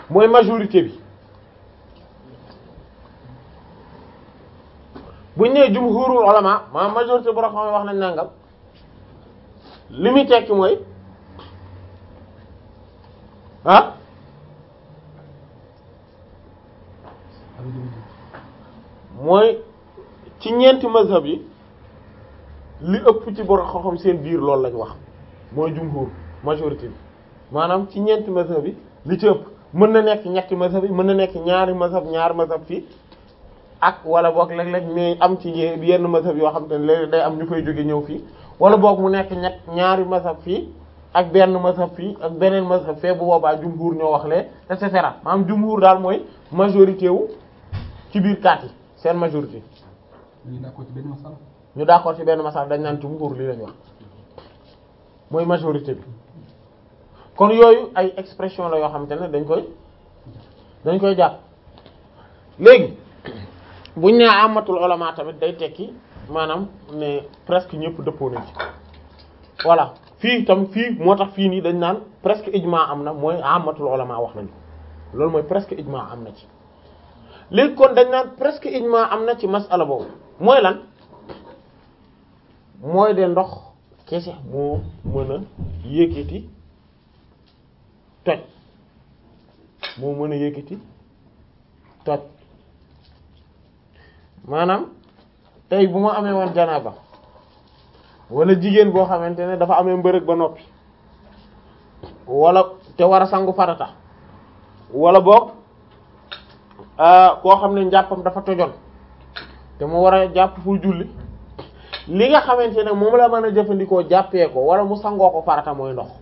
mooy majorité bi buñ nee jumhurul ulama maanaam majorité bu xam wax nañ nangam li muy tekki mooy ah mooy ci ñeenti mazhab yi li ëpp ci borom xam-xam seen biir loolu lañ wax mooy jumhur majorité bi maanaam ci ñeenti mazhab yi li ci ëpp mën na nekk ñetti mazhab yi mën na nekk ñaari mazhab ñaari mazhab fii ak wala boog léeg-léeg mais am ci yenn mazhab yoo xam te ne léeg day am ñu fay jóge ñëw fii wala boog mu nekk ñett ñaari mazhab fii ak benn mazhab fii ak beneen mazhab fee bu boobaa jumhur ñoo wax lee et cetera maanaam jumhur daal mooy majorité wu ci biir kaat yi seen majorité ñu d'accord ci benn masala ñu d'accord ci benn masal dañ naan jumhur lii lañ wax mooy majorité bi kon yooyu ay expression la yoo xamante ne dañ koy dañ koy jàpp léegi buñ nee amatul ulama tamit day tekki maanaam ne presque ñëpp dëppoo nañ ci voilà fii tam fii moo tax fii nii dañ naan presque ijma am na mooy amatul ulama wax nañu loolu mooy presque ijma am na ci léegi kon dañ naan presque ijma am na ci masala boobu mooy lan mooy de ndox kese moo mën a yëkkati toj moo mën a yëkkati toj maanaam tey bu ma amee woon janaaba wala jigéen boo xamante ne dafa amee mbërëg ba noppi wala te war a sangu farata wala boog koo xam ne njàppam dafa tojoon te mu war a jàpp pour julli li nga xamante ne moom la mën a jëfandikoo jàppee ko wala mu sangoo ko farata mooy ndox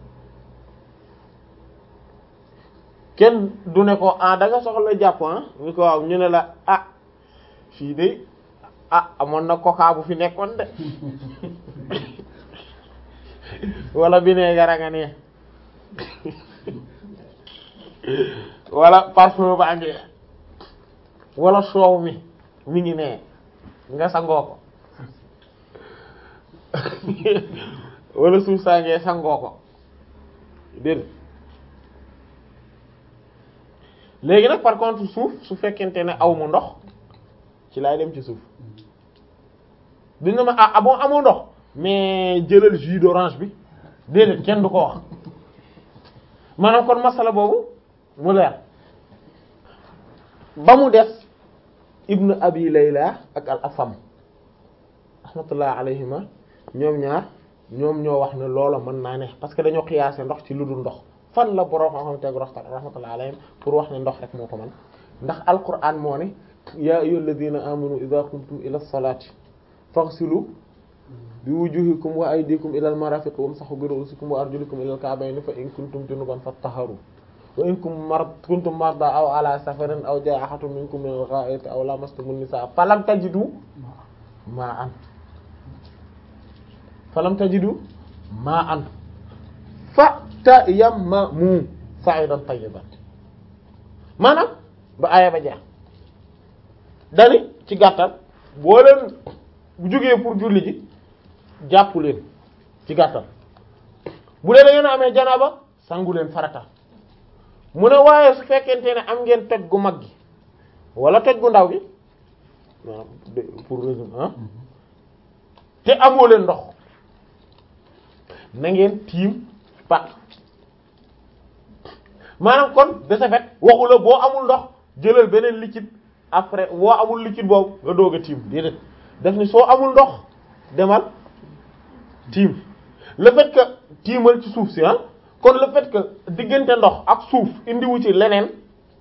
kenn du ne ko ah da nga soxla jàpp ah ñu ko waaw ñu ne la ah fii de ah amoon na coca bu fi nekkoon de wala vinaigre nga ne wala parfum ba ngi wala soow mi mi ngi ne nga sangoo ko wala suuf saa ngee sangoo ko dégg léegi nag par contre suuf su fekkente ne aw mu ndox ci laay dem ci suuf dina ma ah bon amoo ndox mais jëlal jus d'orange bi déedéet kenn du ko wax maanaam kon masala boobu mu leer ba mu des ibnu abi layla ak al afam rahmatullah alayhima ñoom ñaar ñoom ñoo wax ne loola mën naa ne parce que dañoo xiyaase ndox ci lu dul ndox fan la borom xam tegu raxta rahmatullah alayhim pour wax ne ndox rek moo ko mën ndax alquran moo ne ya ayyuhal ladina amanu idha qumtum ila salati faghsilu bi wujuhikum wa aydikum ila al marafiq wamsahu bi ru'usikum wa arjulikum ila al ka'bayn fa in kuntum junuban fattaharu wa in kuntum marda aw ala safarin aw jaa ahadun minkum min al-gha'it aw lamastumun nisaa falam tajidu ma'an falam tajidu ma'an fatayammamu sa'idan tayyiban maanaam ba aaya ba jeex dani ci gàttal boo leen bu jógee pour julli ji jàpp leen ci gàttal bu dee da ngeen a amee janaaba sangu leen farata mu ne waaye su fekkente ne am ngeen toj gu mag gi wala toj gu ndaw gi pour résumer ah te amoo leen ndox na ngeen tiim pat maanaam kon de ce fait waxu la boo amul ndox jëlal beneen liquide après boo amul liquide boobu nga doog a tiim déedéet daf ni soo amul ndox demal tiim le fait que tiimal ci suuf si ah kon le fait que diggante ndox ak suuf indiwu ci leneen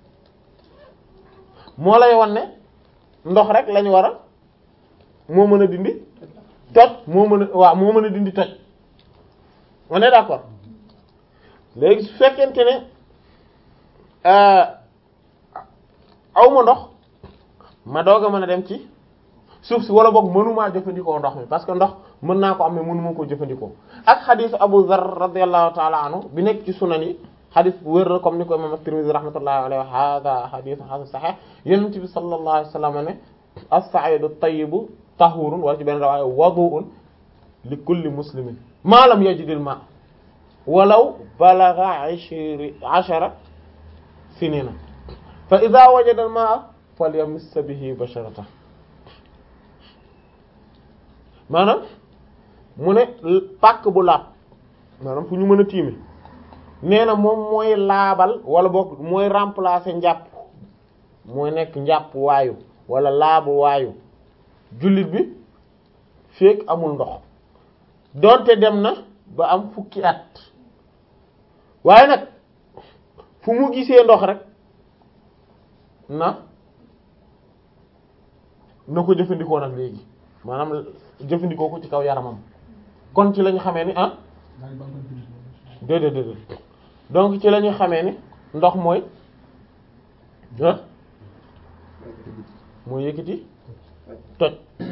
moo lay wan ne ndox rek lañu war a moo mën a dindi toj moo mën a waaw moo mën a dindi toj on est d'accord léegi su fekkente ne aw ma ndox ma doog a mën a dem ci suuf si wala boog mënumaa jëfandikoo ndox mi parce que ndox mën naa ko am mais mënuma koo jëfandikoo ak xadisu Abu Dharr radiyallahu ta'ala anhu bi nekk ci sunan yi xadis bu wér la comme ni ko imam at-Tirmidhi rahmatullahi alayhi wa hada hadith hasan sahih yonent bi sallallahu alayhi wa sallam ne as-sa'idu at-tayyibu tahurun wala ci benn rawaaya wudu'un li kulli muslimin ma lam yajidil ma walaw balagha ashri ashara sinina fa idha wajada al-ma'a falyamiss bihi basharata maanaam mu ne pàkk bu laab maanaam fu ñu mën a tiime nee na moom mooy laabal wala boog mooy remplacer njàpp mooy nekk njàpp waayu wala laabu waayu jullit bi fekk amul ndox donte dem na ba am fukki at waaye nag fu mu gisee ndox rek na na ko jëfandikoo nag léegi maanaam jëfandikoo ko ci kaw yaramam kon ci lañu xamee ni ah daal di bànqal jullit moom. déedéet déedéet donc ci la ñu xamee ni ndox mooy ah mooy yëkkati toj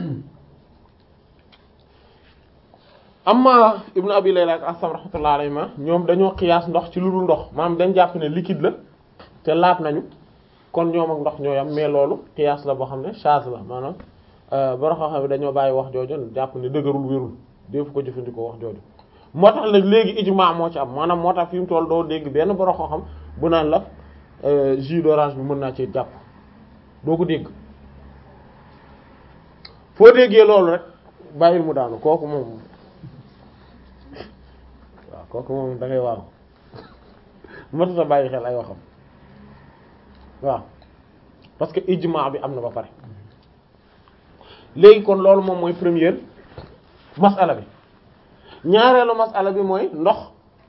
amma ibnu abi layla ak asam rahmatullah alayhi ma ñoom dañoo xiyaas ndox ci lu dul ndox maanaam dañ jàpp ne liquide la te laab nañu kon ñoom ak ndox ñooy am mais loolu xiyaas la boo xam ne charge la maanaam borom xam-xam bi dañoo bàyyi wax jooju jàpp ne dëgërul wérul def ko jëfandikoo wax jooju moo tax nag léegi ijmaa moo ci am maanaam moo tax fi mu toll doo dégg benn borom xam-xam bu naan la jus d'orange bi mën naa ci jàpp doo ko dégg foo déggee loolu rek bàyyil mu daanu kooku moom waaw kooku moom da ngay waaw matata bàyyi xel ay waxam waaw parce que ijmaa bi am na ba pare léegi kon loolu moom mooy première masala bi ñaareelu masala bi mooy ndox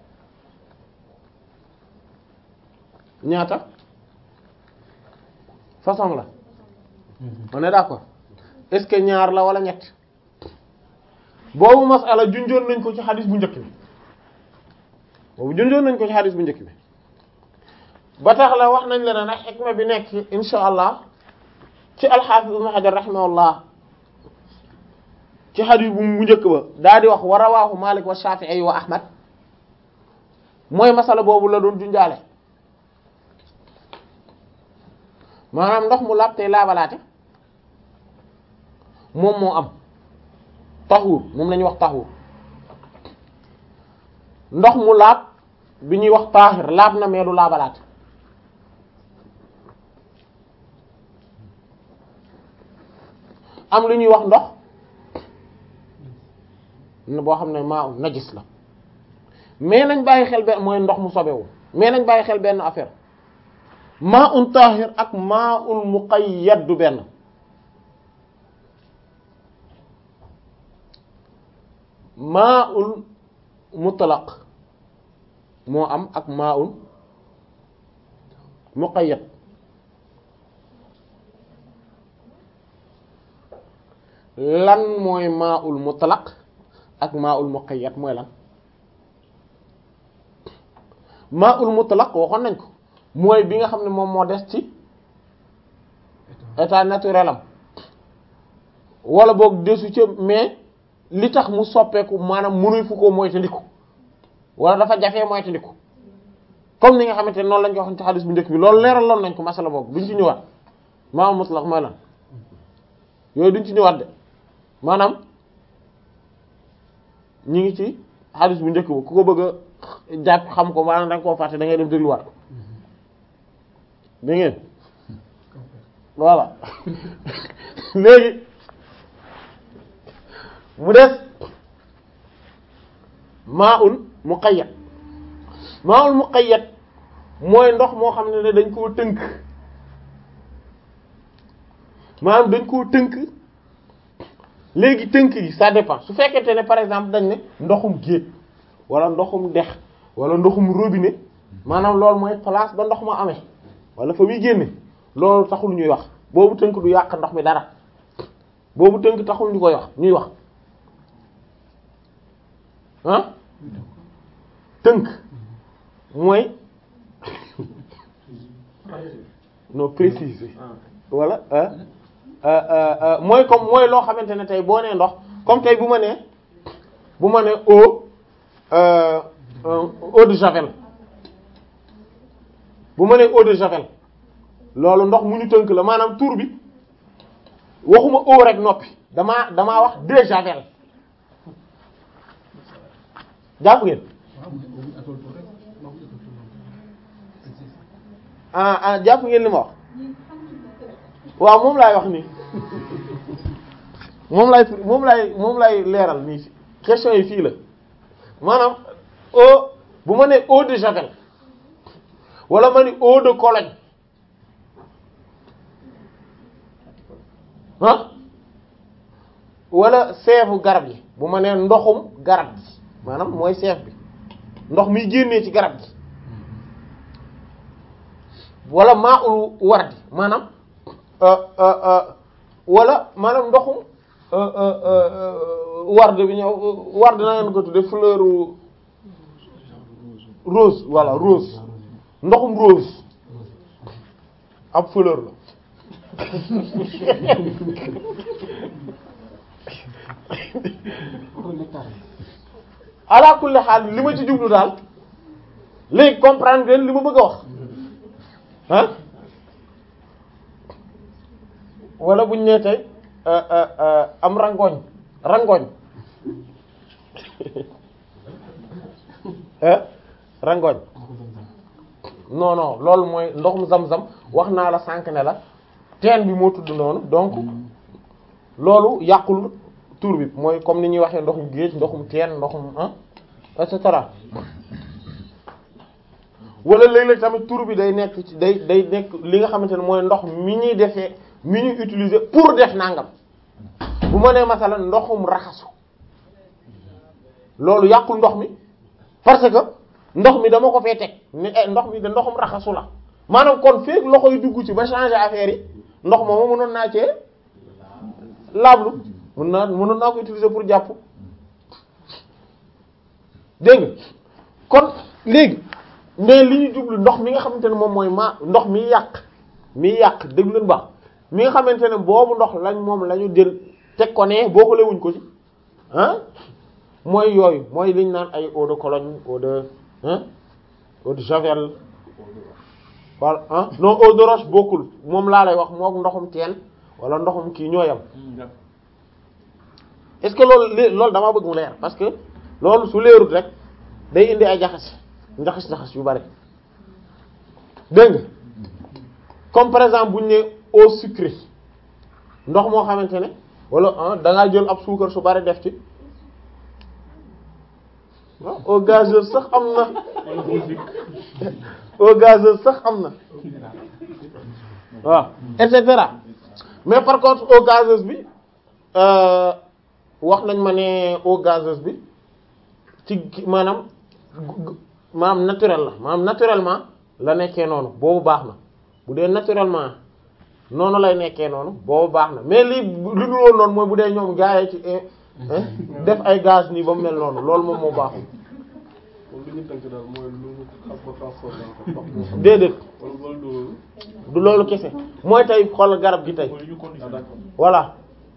ñaata façon la on est d'accord est-ce que ñaar la wala ñett boobu masala junjoon nañ ko ci xadis bu njëkk bi boobu junjoon nañ ko ci xadis bu njëkk bi ba tax la wax nañ la ne nag xikma bi nekk insha allah ci alxaafis ibn Hajar rahimahullah ci xadis bu mu njëkk ba daa di wax wa rawaahu Malik wa Shafi'i wa Ahmad mooy masala boobu la doon junjaale maanaam ndox mu laab tey laabalaate moom moo am taxuur moom la ñuy wax taxuur ndox mu laab bi ñuy wax taahir laab na mais du laabalaate am lu ñuy wax ndox boo xam ne maa najis la mais nañ bàyyi xel benn mooy ndox mu sobewu mais nañ bàyyi xel benn affaire maa un tahir ak maa un muqayyad du benn maa un mutlaq moo am ak maa un muqayyad lan mooy maa ul mutlaq ak maa ul muqayyad mooy lan maa ul mutlaq waxoon nañ ko mooy bi nga xam ne moom moo des ci état naturel am wala boog desu ca mais li tax mu soppeeku maanaam mënuy fu ko moytandiku wala dafa jafee moytandiku comme ni nga xamante ne noonu lañ ko waxoon ci xadis bu njëkk bi loolu leeraloon nañ ko masala boobu duñ ci ñëwaat maa ul mutlaq mooy lan yooyu duñ ci ñëwaat de maanaam ñi ngi ci xadis bu njëkk ba ku ko bëgg a jàpp xam ko maanaam da nga koo fàtte da ngay dem dégluwaat ko da ngeen voilà léegi mu des maa'un muqayyad maa'un muqayyad mooy ndox moo xam ne dañ koo tënk maanaam dañ koo tënk léegi tënk gi ça dépend su fekkente ne par exemple dañ ne ndoxum géej wala ndoxum dex wala ndoxum robinet maanaam loolu mooy place ba ndox ma amee wala fa muy génne loolu taxul ñuy wax boobu tënk du yàq ndox mi dara boobu tënk taxul ñu koy wax ñuy wax ah tënk mooy non préciser wala ah mooy comme mooy loo xamante ne tey boo nee ndox comme tey bu ma nee bu ma nee eau eau de javel bu ma nee eau de javel loolu ndox mu ñu tënk la maanaam tur bi waxuma eau rek noppi damaa damaa wax de javel jàpp ngeen waaw mu ne au atol pour rek ndox mi atol pour ah ah jàpp ngeen li ma wax waaw moom laay wax nii moom lay moom lay moom lay leeral nii question yi fii la maanaam eau bu ma nee eau de javel wala ma ni eau de Cologne ah wala seefu garab yi bu ma nee ndoxum garab gi maanaam mooy seef bi ndox miy génnee ci garab gi wala maa ul wardi maanaam wala maanaam ndoxum warde bi ñëw warde na ngeen ko tudde fleur rose voilà rose ndoxum rose ab fleur la ala kulli xaal li ma ci jublu daal léegi comprendre ngeen li ma bëgg a wax ah wala buñ nee tey am rangooñ rangooñ ah rangooñ non non loolu mooy ndoxum zam-zam wax naa la sànq ne la teen bi moo tudd noonu donc loolu yàqul tur bi mooy comme ni ñuy waxee ndoxum géej ndoxum teen ndoxum ah et cetera wala léeg-léeg tamit tur bi day nekk ci day day nekk li nga xamante ne mooy ndox mi ñuy defee mi ñuy utiliser pour def nangam bu ma nee masala ndoxum raxasu loolu yàqul ndox mi parce que ndox mi dama ko fee teg ni ndox mi de ndoxum raxasu la maanaam kon feek loxo yi dugg ci ba changer affaire yi ndox moomu mënoon naa cee laablu mën naa mënoon naa ko utiliser pour jàpp dégg nga kon léegi mais li ñu jublu ndox mi nga xamante ne moom mooy ma ndox mi yàq mi yàq dégg leen baax mi nga xamante ne boobu ndox lañ moom la ñu jël teg ko ne boo ko lewuñ ko ci ah mooy yooyu mooy liñ naan ay eau de Cologne eau de hein eau de Javel wala ah non eau de roche bokkul moom laa lay wax mook ndoxum teen wala ndoxum kii ñooyam est-ce que loolu li loolu damaa bëgg mu leer parce que loolu su leerut rek day indi ay jaxas njaxas njaxas yu bari dégg nga comme par exemple bu ñu nee eau sucrée ndox moo xamante ne wala ah da ngaa jël ab suukar su bari def ci waaw eau gazeuse sax am na eau gazeuse sax am na waaw et cetera mais par contre eau gazeuse bi wax nañ ma ne eau gazeuse bi ci maanaam maanaam naturel la maanaam naturellement la nekkee noonu boobu baax na bu dee naturellement noonu lay nekkee noonu boobu baax na mais lii li dul woon noonu mooy bu dee ñoom gaayee ci def ay gaz nii ba mu mel noonu loolu moom moo baaxul déedéet du loolu kese mooy tey xool garab gi tey voilà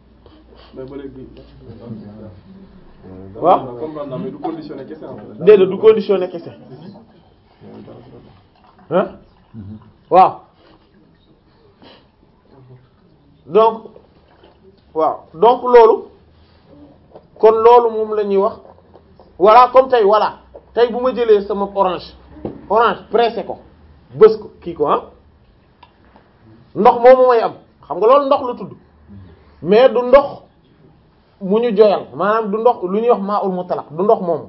waaw déedéet du conditionné kese hein waaw donc waaw donc loolu kon loolu moom la ñuy wax voilà comme tey voilà tey bu ma jëlee sama orange orange pressé ko bës ko kii ko ah ndox moomu may am xam nga loolu ndox la tudd mais du ndox mu ñu joyal maanaam du ndox lu ñuy wax maa ul mutlaq du ndox moomu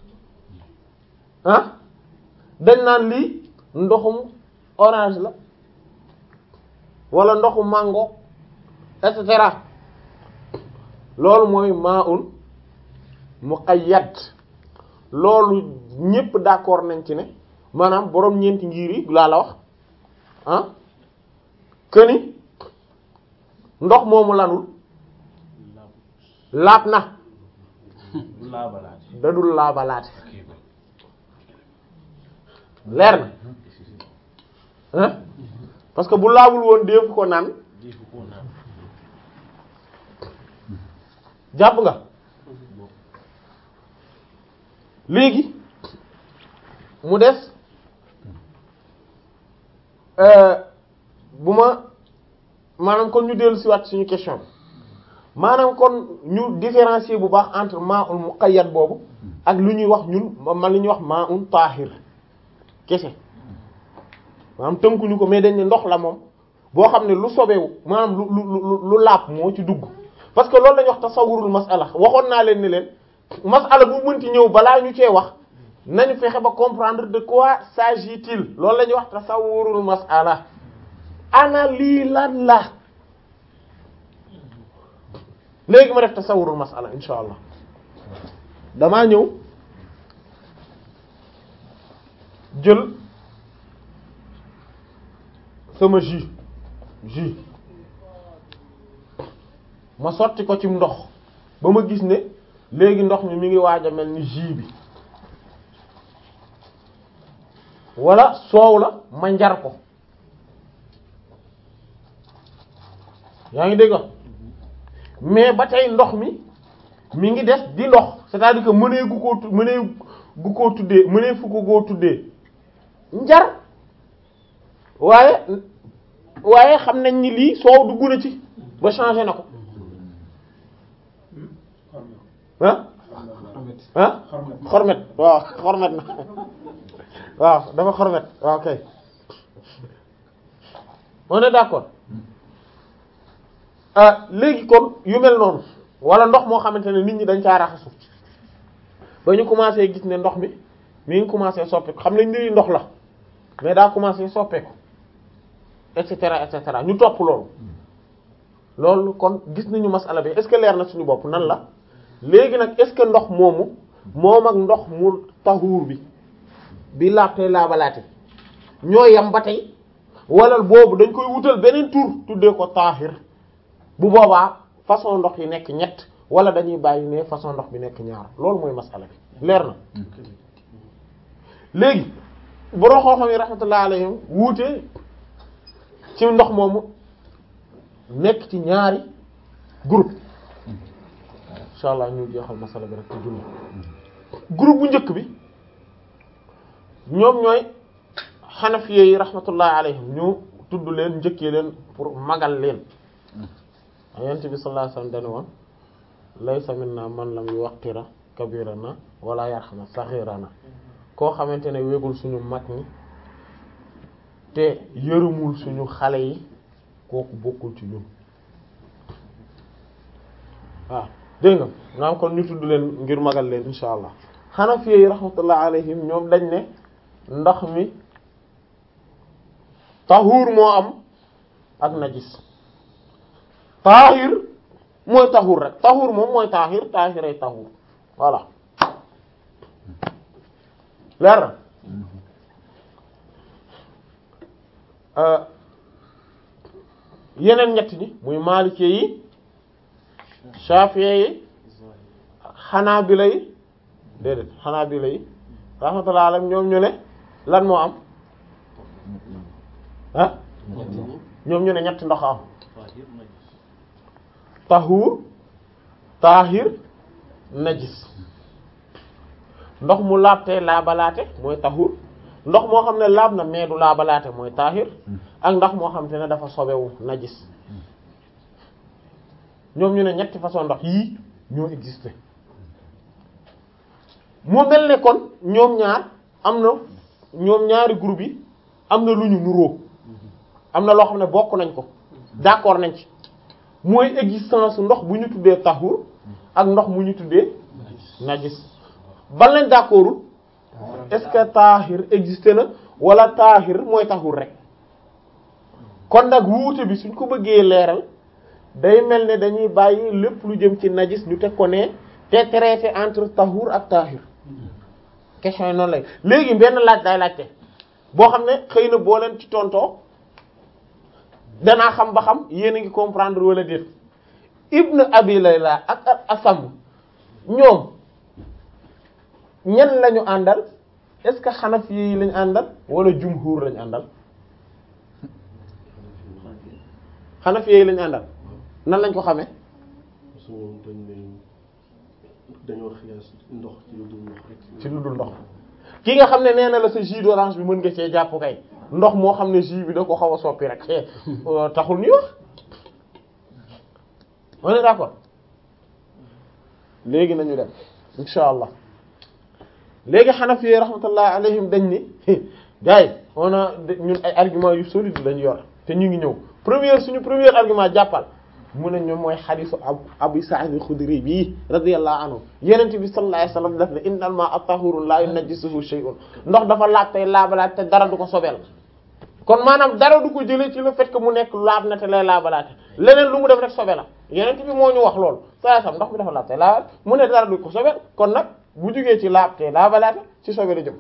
ah dañ naan lii ndoxum orange la wala ndoxu mango et cetera loolu mooy maa ul muqayyad loolu ñépp d'accord nañ ci ne maanaam boroom ñeenti ngir yi laa la wax ah que ni ndox moomu lanul laab na da dul laabalaate leer na hein parce que bu laabul woon def ko naan jàpp nga léegi mu des bu ma maanaam kon ñu dellu siwaat suñu question maanaam kon ñu différencier bu baax entre ma'un muqayyad boobu ak lu ñuy wax ñun man li ñuy wax ma'un tahir kese maanaam tënkuñu ko mais dañ ne ndox la moom boo xam ne lu sobewu maanaam lu lu lu lu laab moo ci dugg parce que loolu la ñuy wax tasawurul masala waxoon naa leen ni leen masala bu mënti ñëw balaa ñu cee wax nañu fexe ba comprendre de quoi s'agit-il loolu la ñuy wax tasawurul masala ana lii lan la léegi ma def tasawurul masala insha allah damaa ñëw jël sama jus jus ma sotti ko ci ndox ba ma gis ne léegi ndox mi mi ngi waaj a mel ni jus bi wala soow la ma njar ko yaa ngi dégg mais ba tey ndox mi mi ngi des di ndox c'est-à-dire que mënee gu koo mënee gu koo tuddee mënee fu ko goo tuddee njar waaye waaye xam nañ ni lii soow dugg na ci ba changé na ko ah ah xormet waaw xormet na waaw dafa xormet waaw kay on est d'accord ah léegi kon yu mel noonu wala ndox moo xamante ne nit ñi dañ caa raxasu ba ñu commencé gis ne ndox mi mi ngi commencé soppeeku xam nañ ni ndox la mais daa commencé soppeeku et cetera et cetera ñu topp loolu loolu kon gis nañu masala bi est-ce que leer na suñu bopp nan la léegi nag est-ce que ndox moomu moom ak ndox mu taxuur bi bi laabtey laabalaate ñoo yam ba tey wala boobu dañ koy wutal beneen tur tuddee ko taahir bu boobaa façon ndox yi nekk ñett wala dañuy bàyyi ne façon ndox bi nekk ñaar loolu mooy masala bi leer na léegi borom xam-xam yi rahmatullah alayhim wuute ci ndox moomu nekk ci ñaari groupe insha allah ñu jeexal masala bi rek ci julli groupe bu njëkk bi ñoom ñooy xanafiye yi rahmatullah alayhim ñu tudd leen njëkkee leen pour magal leen yonent bi sallallahu alayhi wasallam dane woon laysa minna man lam yuwaqqira kabirana wala yarhama saghirana koo xamante ne wégul suñu mag ñi te yërëmul suñu xale yi kooku bokkul ci ñun waaw dégg nga naam kon ñu tudd leen ngir magal leen insha allah Hanafi yi rahmatullah alayhim ñoom dañ ne ndox mi tahuur moo am ak najis taahir mooy tahuur rek tahuur moom mooy taahir taahir ay tahuur voilà leer na yeneen ñett ñi muy maalikee yi shafi'i yi xanaabila yi déedéet xanaabila yi rahmatullah alayhim ñoom ñu ne lan moo am ah ñoom ñu ne ñetti ndox am tahuur taahir najis ndox mu laabte laabalaate mooy tahuur ndox moo xam ne laab na mais du laabalaate mooy taahir ak ndox moo xam te ne dafa sobewu najis ñoom ñu ne ñetti façon ndox yii ñoo existé mu mel ne kon ñoom ñaar am na ñoom ñaari groupe yi am na lu ñu nuróo am na loo xam ne bokk nañ ko d'accord nañ ci mooy existence ndox bu ñu tuddee tahur ak ndox mu ñu tuddee najis ban lañ d'accordul est-ce que tahir existé na wala tahir mooy tahur rek kon nag wuute bi suñ ko bëggee leeral day mel ne dañuy bàyyi lépp lu jëm ci najis ñu teg ko ne te traité entre tahur ak tahir question yi noonu lay léegi benn laaj day laajte boo xam ne xëy na boo leen ci tontoo danaa xam ba xam yéen a ngi comprendre wala déet ibn abi layla ak ak asam ñoom ñan lañu àndal est-ce que xanafi yi lañu àndal wala jumhur lañu àndal xanafi yi lañu àndal nan lañ ko xamee parce que ñoom dañ ne dañoo xiyaas ndox ci lu dul ndox rek. ci lu dul ndox ki nga xam ne nee na la sa jus d'orange bi mën nga cee jàpp kay ndox moo xam ne jus bi da ko xaw a soppi rek eh taxul ñuy wax on est d'accord léegi nañu dem insha allah léegi Hanafi rahmatullah alayhim dañ ni gars yi on a ñun ay argument yu solide lañu yor te ñu ngi ñëw première suñu premier argument jàppal mu ne ñoom mooy xadisu ab Abu Sa'id al-Khudri bii radiyallahu anhu yenent bi sallallahu alayhi wasallam daf ne innal ma'a tahurun la yunajjisuhu shay'un ndox dafa laab tey laabalaat te dara du ko sobeel kon maanaam dara du ko jëlee ci le fait que mu nekk laab na te lay laabalaate leneen lu mu def rek sobe la yenent bi moo ñu wax loolu saa sam ndox mi dafa laab te laabal mu ne dara du ko sobeel kon nag bu jugee ci laab te laabalaate ci sobe la jëm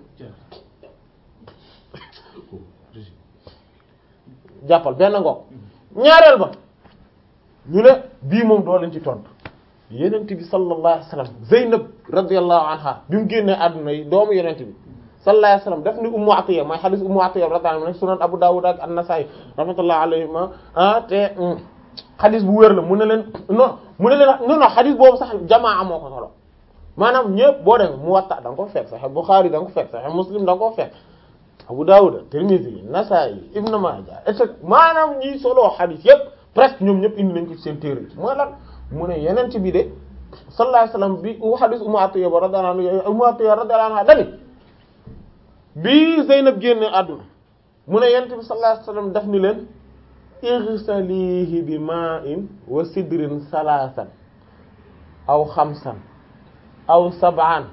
jàppal benn ngoog ñaareel ba ñu ne bii moom doo leen ci tontu yenent bi sallallahu alayhi wasallam Zeynab radiyallahu anha bi mu génnee àdduna yi doomu yenent bi sallallahu alayhi wasallam daf ni Ummu Atiyya mooy hadith Ummu Atiyya radiyallahu anha sunan Abu Dawud ak An-Nasa'i rahmatullahi alayhima ah te hadith bu wér la mu ne leen non mu ne leen non non hadith boobu sax jamaa moo ko solo maanaam ñëpp boo demee Muwatta da nga ko fekk Sahih Bukhari da nga ko fekk Sahih Muslim da nga ko fekk Abu Dawud Tirmidhi Nasa'i Ibn Majah et cetera maanaam ñi solo hadith yëpp presque ñoom ñëpp indi nañ ko ci seen téere yi mooy lan mu ne yenent bi de sallallahu alayhi wasallam bi u hadith Ummu Atiyya ba radiyallahu anha Ummu Atiyya radiyallahu anha dani bi Zeynab génne àdduna mu ne yenent bi sallallahu alayhi wasallam daf ni leen ighsalihi bi ma'in wa sidrin salasan aw xamsan aw sab'an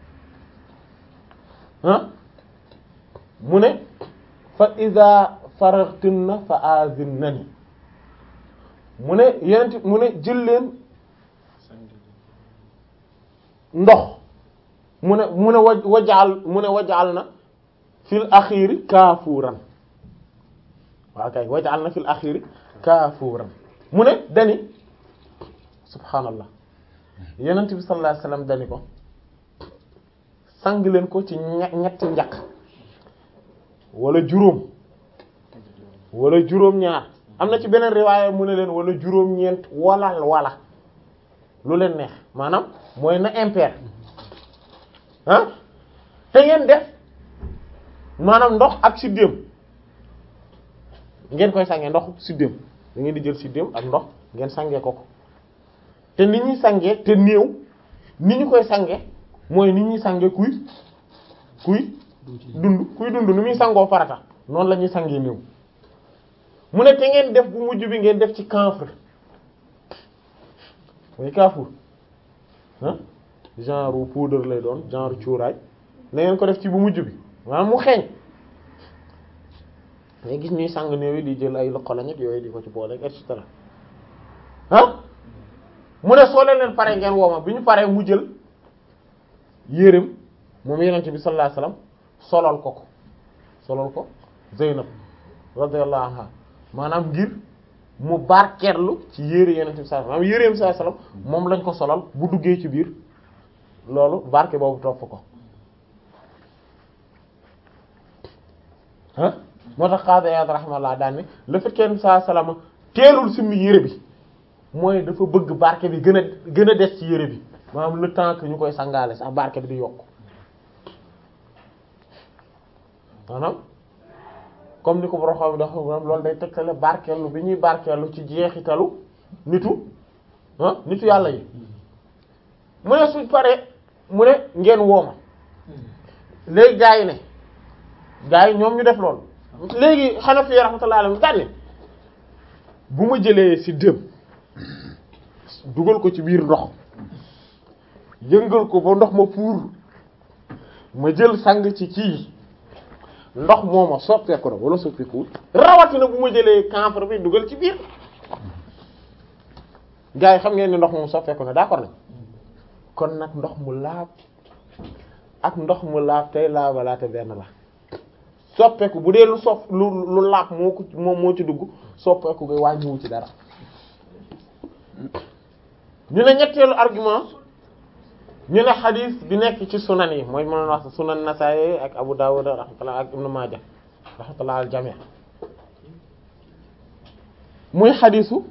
ah mu ne fa idha faraghtunna fa azinnani mu ne yenent mu ne jël leen ndox mu ne mu ne wa wajaal mu ne wajaal na fil axiri kaafuuran waaw kay wajaal na fil axiri kaafuuran mu ne dani subhaanallah yenent bi sallallahu alayhi wasallam dani ko sang leen ko ci ñetti njaq wala juróom wala juróom ñaar am na ci beneen riwaaya mu ne leen wala juróom-ñeent wala wala lu leen neex maanaam mooy na impair ah te ngeen def maanaam ndox ak siddéem ngeen koy sangee ndox siddéem da ngeen di jël siddéem ak ndox ngeen sangee ko ko te ni ñuy sangee te néew ni ñu koy sangee mooy ni ñuy sangee kuy kuy dund kuy dund ni muy sangoo farata noonu la ñuy sangee néew mu ne te ngeen def bu mujj bi ngeen def ci camphre mooy kaafuur ah genre poudre lay doon genre cuuraay na ngeen ko def ci bu mujj bi maanaam mu xeeñ ngay gis ñuy sang néew yi di jël ay loxolañ ak yooyu di ko ci boole et cetera ah mu ne soo leen leen pare ngeen wooma bi ñu paree mu jël yéreem moom yenente bi sallallahu alayhi wasallam solal ko ko solal ko Zeynab radiyallahu anha maanaam ngir mu barkeerlu ci yére yeneen bi sallallahu alayhi wasallam maanaam yéreem sallallahu alayhi wasallam moom lañ ko solal bu duggee ci biir loolu barke boobu topp ko ah moo tax Qaadi Iyaad rahimahullah daan ne le fait que sallallahu alayhi wasallam teelul simmi yére bi mooy dafa bëgg barke bi gën a gën a des ci yére bi maanaam le temps que ñu koy sangaale sax barke bi di yokk maanaam comme ni ko borom xam dafa loolu day tegtale barkeelu bi ñuy barkeelu ci jeexitalu nitu ah nitu yàlla yi mu ne suñ paree mu ne ngeen wooma léegi gaa yi ne gaa yi ñoom ñu def loolu léegi Hanafi rahmatullahi alayhi daal ne bu ma jëlee ci dëm dugal ko ci biir ndox yëngal ko ba ndox ma puur ma jël sang ci kii ndox mooma soppeeku na wala soppeekuwul rawatina bu ma jëlee camphre bi dugal ci biir gars yi xam ngeen ni ndox moom soppeeku na d'accord nañ kon nag ndox mu laab ak ndox mu laab tey laabalaate benn la soppeeku bu dee lu sopp lu lu laab moo ko moom moo ci dugg soppeeku koy wàññiwu ci dara ñu ne ñetteelu argument ñu ne xadis bi nekk ci sunan yi mooy mën wax sunan Nasaa'i ak Abu Dawud rahmatullah ak Ibn Maaja rahmatullah al jami' muy xadisu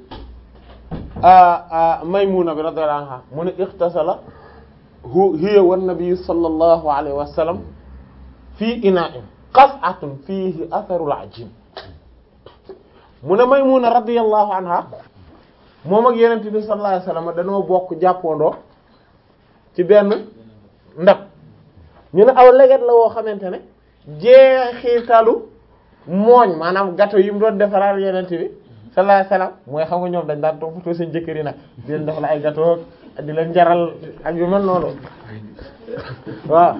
Maymuna bi radiyallahu anha mu ne ixtasala hu hiya wan nabi sallallahu alayhi wa sallam fii ina'in qas'atun fihi atharul ajin mu ne Maymuna radiyallahu anha moom ak Yonent bi sallallahu alayhi wa sallam dañoo bokk jàppandoo ci benn ndab ñu ne aw leget la woo xamante ne jeexitalu mooñ maanaam gâteau yi mu doon defaral yenente bi sallallahu alayhi wasallam mooy xam nga ñoom dañ daan toppatoo seen jëkkër yi nag di leen defal ay gâteau di leen jaral ak yu mel noonu waaw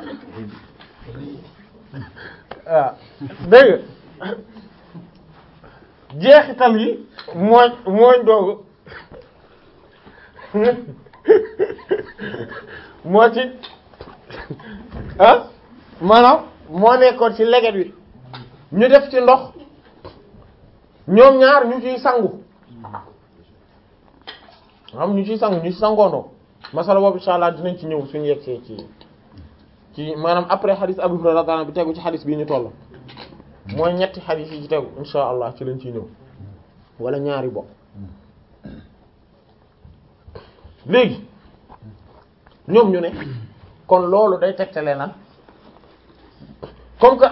waaw dégg nga jeexital yi mooñ mooñ doogu moo ci ah maanaam moo nekkoon ci leget wi ñu def ci ndox ñoom ñaar ñu ciy sangu xam ñu ciy sangu ñu ci sangoondoo masala boobu insha Allah dinañ ci ñëw suñu yegsee ci ci maanaam après xadis Abu Hurayra radiyallahu anhu bi tegu ci xadis bii ñu toll mooy ñetti xadis yi ci tegu insha Allah ci lañ ciy ñëw wala ñaari bokk léegi ñoom ñu ne kon loolu day tegtale lan comme que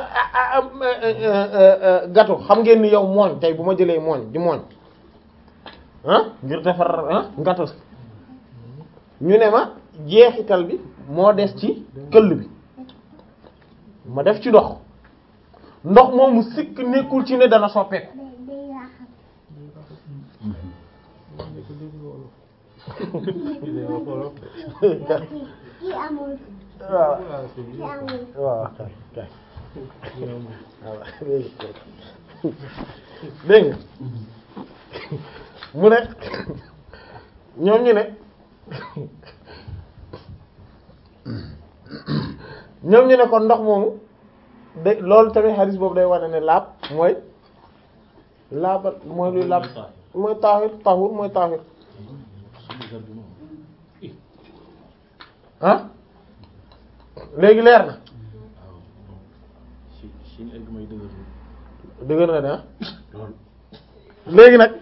gâteau xam ngeen ni yow mooñ tey bu ma jëlee mooñ di mooñ ah ngir defar ah gâteau ñu ne ma jeexital bi moo des ci këll bi ma def ci ndox ndox moomu sikk nekkul ci ne dana soppeeku waaw waaw kay kay dégg nga mu ne ñoom ñu ne ñoom ñu ne kon ndox moomu de loolu tamit hadis boobu day wane ne laab mooy laaba mooy luy laab mooy taahir tahur mooy taahir ah léegi leer na dëgër na de ah léegi nag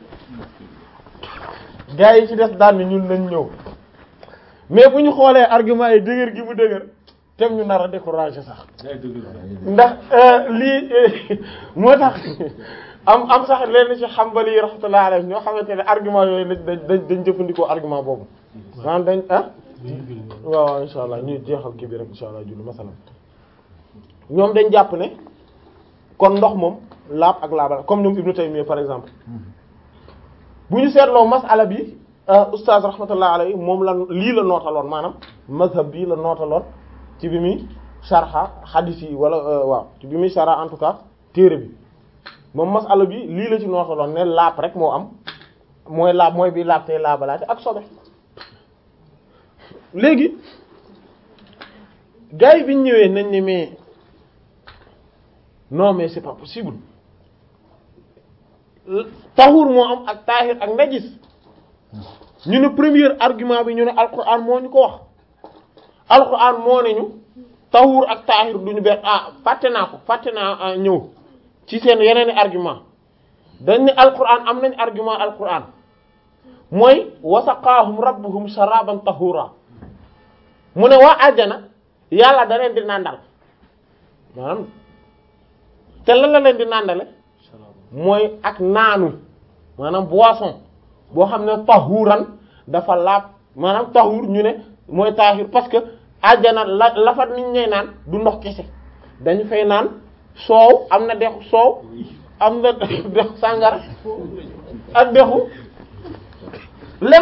gars yi ci des daan ni ñun nañ ñëw mais bu ñu xoolee argument yi dëgër gi mu dëgër tem ñu nar a décourager sax ndax lii moo tax am am sax leen ci Hanbali yi rahmatullahi alayhi ñoo xamante ne argument yooyu dañ dañ dañ jëfandikoo argument boobu maanaam dañ ah waaw waaw insha allah ñu jeexal kii bi rek insha allah julli masalan ñoom dañ jàpp ne kon ndox moom laab ak laabal comme ñoom Ibnu Taymiyya par exemple bu ñu seetloo masala bi oustaz rahmatullah alayhi moom la lii la nootaloon maanaam mazhab bii la nootaloon ci bi muy sharha hadith yi wala waaw ci bi muy sharha en tout cas téere bi moom masala bi lii la ci nootaloon ne laab rek moo am mooy laab mooy bi laab tey laabalaate ak sobe léegi gars yi bi ñu ñëwee nañ ne mais non mais c'est pas possible tahur moo am ak tahir ak najis ñu ne premier argument bi ñu ne alquran moo ñu ko wax alquran moo ne ñu tahur ak tahir duñu benn ah fàtte naa ko fàtte naa ñëw ci seen yeneeni argument dañ ne alquran am nañ argument alquran mooy wasaqaahum rabbuhum sharaban tahura mu ne waa àjjana yàlla da leen di nàndal maanaam te lan la leen di nàndale mooy ak naanu maanaam boisson boo xam ne tahuran dafa laab maanaam tahur ñu ne mooy tahir parce que àjjana la la fa nit ñay naan du ndox kese dañu fay naan soow am na dexu soow am na dexu sàngara ak dexu lem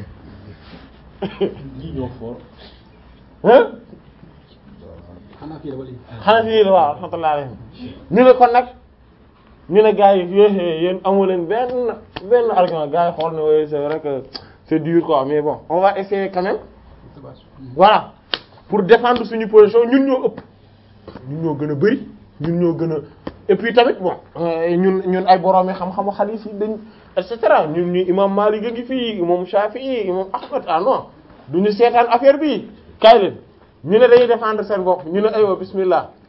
ñi ñoo fort hein xanaa fii la wala xanaa fii waaw rahmatullah alayhim ñu ne kon nag ñu ne gars yi yéen yéen amu leen benn benn argument gars yi xool ne oui c'est vrai que c'est dur quoi mais bon on va essayer quand même voilà pour défendre suñu position ñun ñoo ëpp ñun ñoo gën a bari ñun ñoo gën a et puis tamit bon ñun ñun ay borom yi xam-xamu hadith yi dañ et cetera ñun ñu imam Malik a ngi fii imam Shafi'i imam Ahmad ah non duñu seetaan affaire bi kaay leen ñu ne dañuy défendre seen bopp ñu ne aywa bismillah